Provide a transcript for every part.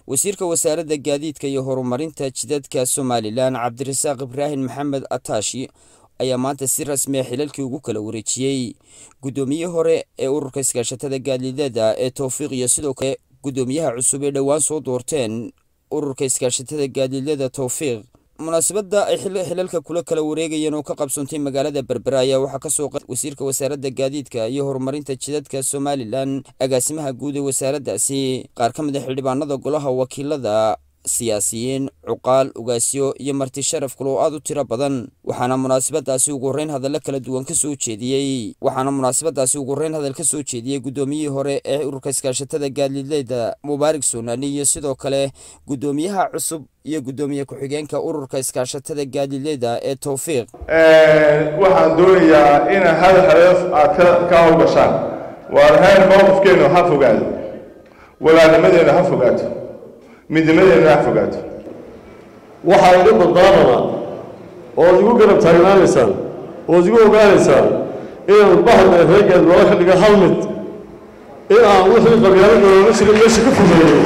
wasiirka wasaaradda gaadiidka iyo horumarinta jidadka somalilan cabdirasaaq ibraahim maxamed ataashi ayaa maanta si rasmiya xilalkii ugu kala wareejiyey guddoomiyihii hore ee ururka iskaashatada gaadiidada ee towfiiq iyo sidoo kale guddoomiyaha cusub ee dhowaan soo doorteen ururka iskaashatada gaadiidada towfiiq munaasabadda ay xilalka kula kala wareegayeen oo ka qabsoontay magaalada berbera ayaa waxaa kasoo qa wasiirka wasaaradda gaadiidka iyo horumarinta jidadka somalilan agaasimaha guud ee wasaaraddaasi qaar ka mid a xildhibaanada golaha wakiilada siyaasiyiin cuqaal ugaasyo iyo marti sharaf kale oo aad u tiro badan waxaana munaasabadaasi ugu horreyn hadallo kala duwan ka soo jeediyey waxaana munaasabadaasi ugu horreyn hadal ka soo jeediyey guddoomiyihii hore ee ururka iskaashatada gaadiidleyda mubaarak soonani iyo sidoo kale guddoomiyaha cusub iyo guddoomiye ku-xigeenka ururka iskaashatada gaadiidleyda ee towfiiq waxaan doonayaa in hal hadaf aad ka hawgashaan waar heer mowqifkeennu ha fogaado walaalnimadeennu ha fogaato midnimadeennu ha fogaato waxaa iga badbaadana ood igu garab taagnaanaysaan ood igu ogaanaysaan inaan bahda reegeed loola ka dhiga hal mid in aan wixii qabyaalada looga jira meesha ka fogeeyey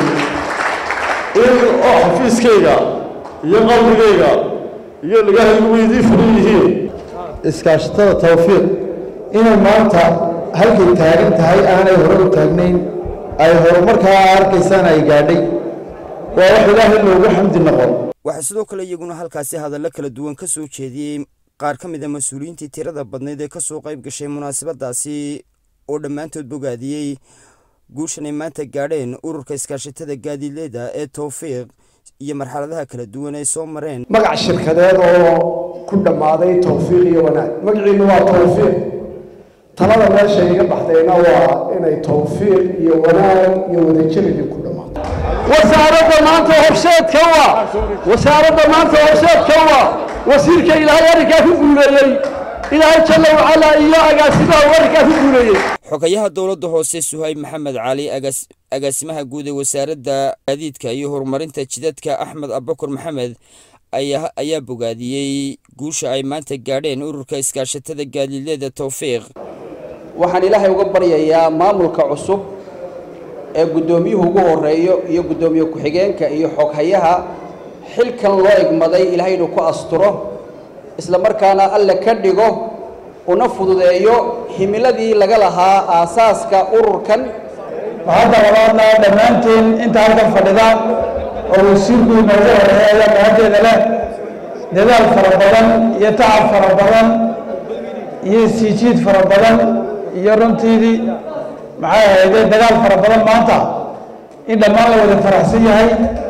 in oo xafiiskayga iyo qalbigayga iyo dhagahaygu weydii furan yihiin iskaashatada tawfiiq inay maanta halkay taagan tahay aanay hore u taagnayn ay horumarkaa arkaysaan ay gaadhay waa wax ilaahay loogu xamdi noqon waxaa sidoo kale iyaguna halkaasi hadallo kala duwan ka soo jeediyey qaar ka mid a mas-uuliyiintii tirada badnayd ee kasoo qayb gashay munaasabadaasi oo dhammaantood bogaadiyey guushan ay maanta gaadheen ururka iskaashatada gaadiidleyda ee towfiiq iyo marxaladaha kala duwan ay soo mareen magac shirkadeed oo ku dhammaaday towfiiq iyo wanaag magaciinu waa towfiiq talada meesha iga baxdayna waa inay towfiiq iyo wanaag iyo wadajiridi ku dhammaato wasaaradda maanta horseedka waa wasaaradda maanta horseedka waa wasiirka ilaahay arrinkaa ku guuleeyey ilaahay jalla wacalaa iyo agaasimaha uu arrinkaa ku guuleeyey xogayaha dowladda hoose suhayb maxamed cali agaasimaha guud ee wasaaradda gaadiidka iyo horumarinta jidadka axmed abakur maxamed ayaa bogaadiyey guusha ay maanta gaadheen ururka iskaashatada gaadiidleyda towfiiq waxaan ilaahay uga baryayaa maamulka cusub ee guddoomiyuhu ugu horeeyo iyo guddoomiye ku-xigeenka iyo xoghayaha xilkan loo egmaday ilaahay inuu ku asturo isla markaana alle ka dhigo una fududeeyo himiladii laga lahaa aasaaska ururkan waxaadda labaadna dhammaanteen inta halkan fadhida oo wasiirku inoogu horeeya mahaddeeda leh dadaal fara badan iyo tacab fara badan iyo siijiid fara badan iyo runtiidii maxay ahaydee dagaal fara badan maanta in dhammaan la wada faraxsan yahay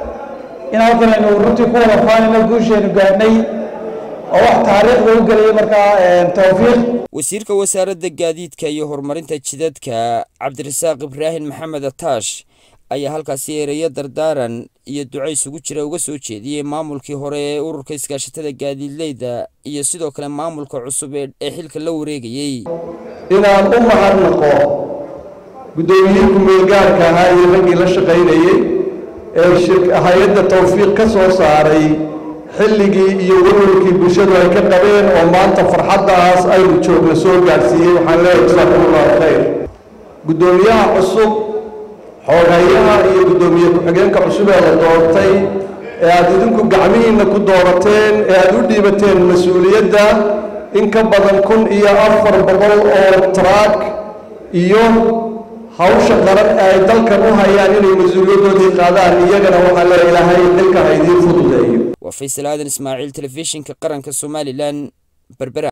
in halkan aynu runtii ku wada faanayno guusheenu gaadhnay oo wax taariikhda u gelaya markaa towfiiq wasiirka wasaaradda gaadiidka iyo horumarinta jidadka cabdirasaaq ibraahim maxamed ataash ayaa halkaasi ereyo dardaaran iyo duco isugu jira uga soo jeediyey maamulkii hore ee ururka iskaashatada gaadiidleyda iyo sidoo kale maamulka cusub ee xilka la wareegayey inaan u mahadnaqo guddoomiyihii ku-meelgaarka ahaa iyo raggii la shaqaynayey ee hay-adda towfiiq ka soo saaray xilligii iyo warwarkii bulshadu ay ka qabeen oo maanta farxaddaas aynu joogna soo gaadhsiiyey waxaan leeyahay jasaakumullahu khayr guddoomiyaha cusub xooghayaha iyo guddoomiye ku-xigeenka cusub ee la doortay ee aad idinku gacmihiinna ku doorateen ee aad u dhiibateen mas-uuliyadda in ka badan kun iyo afar boqol oo taraak iyo hawsha qaran ee ay dalkan u hayaan inay mas-uuliyaddoodii qaadaan iyagana waxaa leeya ilaahay xilka ha idiin fududeeyo waa faysal aadan ismaaciil telefishinka qaranka somalilan berbera